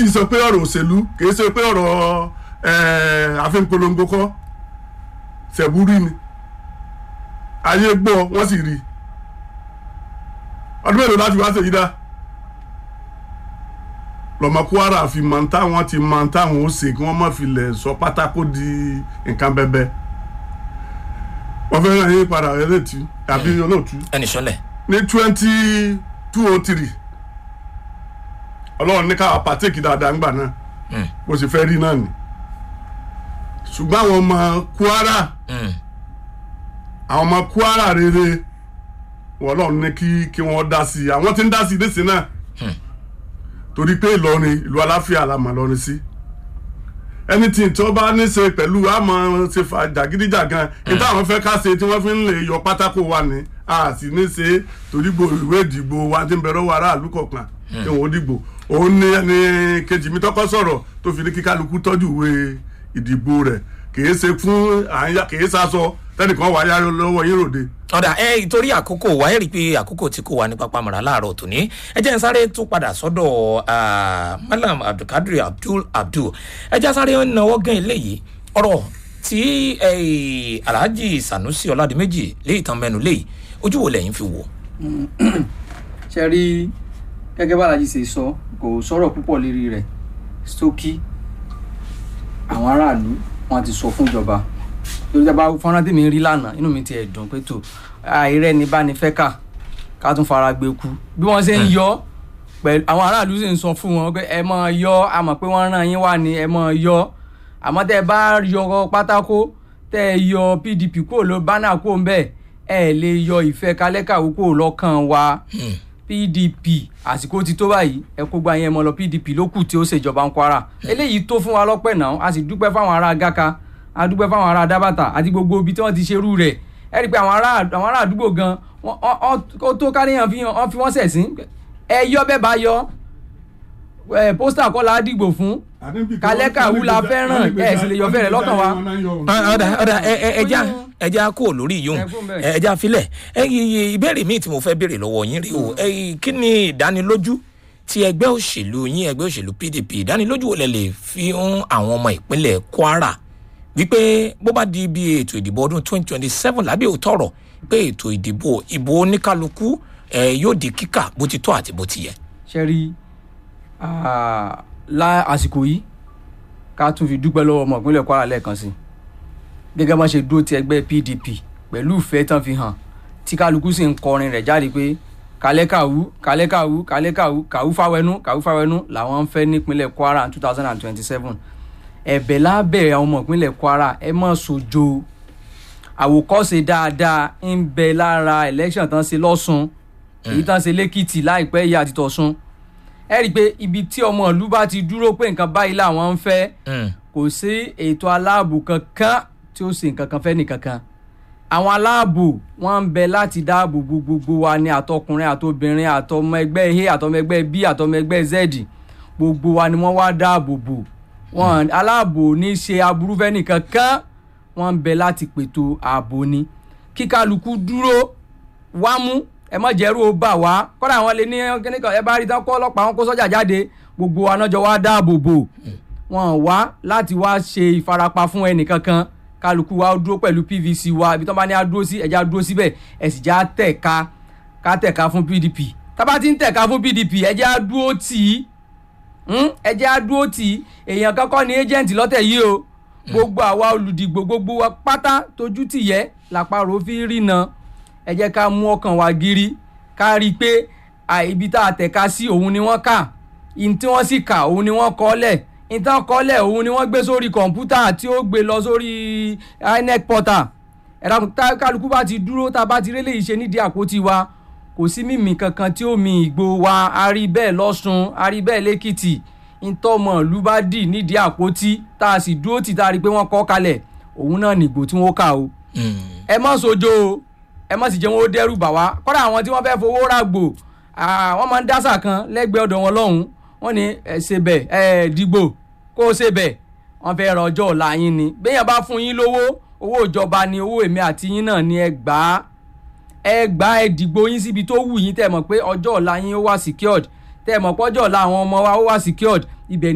í sọ pé ọ̀rọ̀ òṣèlú kì í ṣe pé ọ̀rọ̀ eh, àfihànpolongo kọ́ ṣẹ̀búrí ni ayé gbọ́ wọ́n sì rí i ọdún mélòó láti wá ṣèyí dá lọmọ kwara fi mọ táwọn ti mọ táwọn ó ṣe kí wọ́n má fi lẹ̀ sọ pátákó di nǹkan bẹ́bẹ́ wọ́n fẹ́ ràn yín padà ẹlẹ́tì àbí olóòtú ẹnì sọlẹ̀ ní twenty two oh three ọlọ́run ní káwa pàtẹ́kì dáadáa ńgbà náà bó ṣe fẹ́ rí náà ni ṣùgbọ́n àwọn ọmọ kwara àwọn ọmọ kwara rere wọ́n lọ́run ní kí kí wọ́n dá sí i àwọn tí ń dá sí i nísìnyí náà torí pé ìlọrin ìlú aláfíà la mọ̀ lọrin sí anything tí wọ́n bá ní ṣe pẹ̀lú àmọ́ ṣe fà jàgídíjàgan níta àwọn fẹ́ ká ṣe tí wọ́n fi ń lè yọ pátákó wa ni a sì ní ṣe torí gbo ìwé ìdìbò wa ti ń bẹ̀rẹ̀ wọ aráàlú kọ̀ọ̀kan kí wọ́n dìbò òun ní ẹni kejì mi tọ́kọ́ sọ̀rọ̀ tó fi ní kí kálukú tọ́jú ìwé ìdìbò rẹ̀ kìí ṣe fún àyà kìí ṣaṣọ tẹnìkan wà yára lọ́wọ́ yín ròde. ọ̀dà ẹ torí àkókò wa ẹ rí i pé àkókò tí kò wá ní pápámọ̀ra láàárọ̀ tòní ẹ jẹ́ n sáré tún padà sọ́dọ̀ ah, malam abdulkadir abdul abdul ẹ jẹ́ sáré náwó gan eléyìí ọ̀rọ̀ tí eh, alhaji sanusi ọ̀làdìmẹ́jì léyìí tán mẹ́nu léyìí ojú wo lẹ́yìn fi wò. ṣe rí gẹ́gẹ́ bá alájí ṣe sọ kò sọ̀rọ̀ púpọ̀ lérí rẹ̀ sókí àwọn aráàlú wọn ti sọ fún ìjọba lórí tí a bá fọ́nrán tèmi rí lánàá inú mi ti ẹ̀ dùn pé tó àìrẹ́ ni bá ní fẹ́ kà ká tún fara gbé kú bí wọ́n ṣe ń yọ pẹ̀lú àwọn aráàlú sì ń sọ fún wọn pé ẹ mọ̀ yọ a mọ̀ pé wọ́n rán yín wá ní ẹ mọ̀ yọ àmọ́ tẹ́ ẹ bá yọ pátákó tẹ́ ẹ yọ pdp kúrò ló bánà kúrò ń bẹ̀ ẹ lè yọ ìfẹ́ kálẹ́kàwé kúrò lọ́kàn wa pdp àsìkò ti tó báyìí ẹ kó gba yẹn mọ lọ pdp ló kù tí ó ṣèjọba ń kwara eléyìí tó fún wa lọ́pẹ́ náà a sì dúpẹ́ fáwọn ará gaka a dúpẹ́ fáwọn ará dábàtà àti gbogbo ibi tí wọ́n ti ṣerú rẹ̀ ẹ rí i pé àwọn ará àwọn ará àdúgbò gan wọ́n- wọ́n- wọ́n- ó tó káríyàn fi hàn wọ́n fi wọ́n sẹ̀sìn ẹ yọ bẹ́ẹ̀ bá yọ ẹ pósítà kọ́ la dìgbò fún Kálẹ́kàwú la fẹ́ràn, ẹ sì lè yọ fẹ́rẹ̀ lọ́kàn wa. ọ̀dà ọ̀dà ẹja ẹja kó lórí yìí Ẹ kú bẹ́ẹ̀. ẹja filẹ̀ ẹ iye ìbéèrè míì tí mo fẹ́ béèrè lọ́wọ́ yín rí o ẹ kí ni ìdánilójú ti ẹgbẹ́ òṣèlú yín ẹgbẹ́ òṣèlú pdp ìdánilójú wo lẹ lè fi hàn àwọn ọmọ ìpínlẹ̀ kwara wípé bó bá di ibi ètò ìdìbò ọdún twenty twenty seven lábẹ́ òótọ́ ọ̀rọ̀ pé ètò ìdìbò ìbò oníkálukú ẹ yóò di kíkà bó ti tọ́ àti bó ti yẹ. ṣe rí ah, la àsìkò yìí ká tún fi dúpẹ́ lọ́wọ́ ọmọ ìpínlẹ̀ kwara lẹ́ẹ̀kan sí gẹ́gẹ́ bá ṣe dúró ti ẹgbẹ́ pdp pẹ̀lú ìfẹ́ tán fi hàn tí kálukú sì ń kọrin rẹ̀ jáde pé kálẹ́kàwú kálẹ́kàwú kálẹ́kàwú kàwú fáwẹnú kàwú fáwẹnú làwọn ń fẹ́ nípínlẹ̀ kwara two thousand and twenty-seven ẹ̀bẹ̀ lábẹ́ àwọn ọmọ ìpínlẹ̀ kwara ẹ má sojo àwòkọ́ṣe dáadáa ń bẹ lára election tán ṣe lọ́sùn èyí tán ṣe lẹ́kìtì láìpẹ́ yìí àti tọ̀sùn ẹ rí i pé ibi tí ọmọ ìlú bá ti dúró pé nǹkan báyìí làwọn ń fẹ́ Mm. kò sí ètò aláàbò kankan tí ó ṣe nǹkan kan fẹ́ nìkankan àwọn aláàbò wọn ń bẹ láti dáàbò bo gbogbo wa ní àtọkùnrin àtobìnrin àtọmọ ẹgbẹ́ a àtọmọ ẹgbẹ́ b àtọmọ ẹgbẹ́ z gbogbo wa ni wọ́n wá dáàbò bò wọn aláàbò ní ṣe aburú fẹ́ nìkankan wọ́n ń bẹ láti pètò ààbò ni kíkálukú dúró wámú ẹ mọ jẹrú ó bà wá kọ́dà àwọn lè ní kíníkan ẹ bá rí tán kọ́ ọlọ́pàá wọn kó sọ́jà jáde gbogbo wa náà jọ wá dáàbò bò wọn wá láti wá ṣe ìfarapa fún ẹnìkankan kálukú wa ó dúró pẹ̀lú pvc wa ibi tí wọ́n bá ní á dúró sí ẹja dúró síbẹ̀ ẹ sì já tẹ̀ka ká tẹ̀ka fún pdp tá bá ti ń tẹ̀ka fún pdp ẹja dúró tì í Hmm? ẹ jẹ́ á dúró tì í èèyàn kankan ní agent lọ́tẹ̀ yìí o gbogbo àwa olùdìgbò gbogbo wa pátá tójú tìyẹ́ làpárò fi rí na ẹ jẹ́ ká mú ọkàn wa gírí ká rí i pé à, ibi tá a tẹ̀ka sí òun ni wọ́n kà ihun tí wọ́n sì kà òun ni wọ́n kọ́ lẹ̀ ihun tí wọ́n kọ́ lẹ̀ òun ni wọ́n gbé sórí kọ̀ǹpútà tí ó gbé lọ sórí inec portal ẹ̀rọ tá kálukú bá ti dúró tá a bá ti rélé yìí ṣe nídìí àpótí wa kò sí mímì kankan tí ó mi ìgbò wa a rí bẹ́ẹ̀ lọ́sùn a rí bẹ́ẹ̀ lẹ́kìtì ntọ́mọ̀ ìlú bá dì nídìí àpótí tá a sì dúró tì tá a rí i pé wọ́n kọ́ kalẹ̀ òun náà nìgbò tí wọ́n kà o Mm. ẹ má sojo o ẹ má sì jẹ́ wọn ó dẹ́rù bà wá kọ́dà àwọn tí wọ́n fẹ́ fowó ràgbò ah, wọ́n máa ń dásà kan lẹ́gbẹ̀ẹ́ ọ̀dọ̀ wọn lọ́hùn wọ́n ní ẹ ṣe bẹ̀ ẹ dìgbò kó o ṣe bẹ̀ wọ́n fẹ́ rọ ọjọ́ ọ̀la yín ni béèyàn bá fún yín lówó owó ìjọba ni owó èmi àti yín náà ni ẹ gbà á ẹ gbà ẹ dìgbò yín síbi tó wù yín tẹ́ mọ̀ pé ọjọ́ ọ̀la yín ó wà secured tẹ́ mọ̀ pé ọjọ́ ọ̀la àwọn ọmọ wa ó wà secured ibẹ̀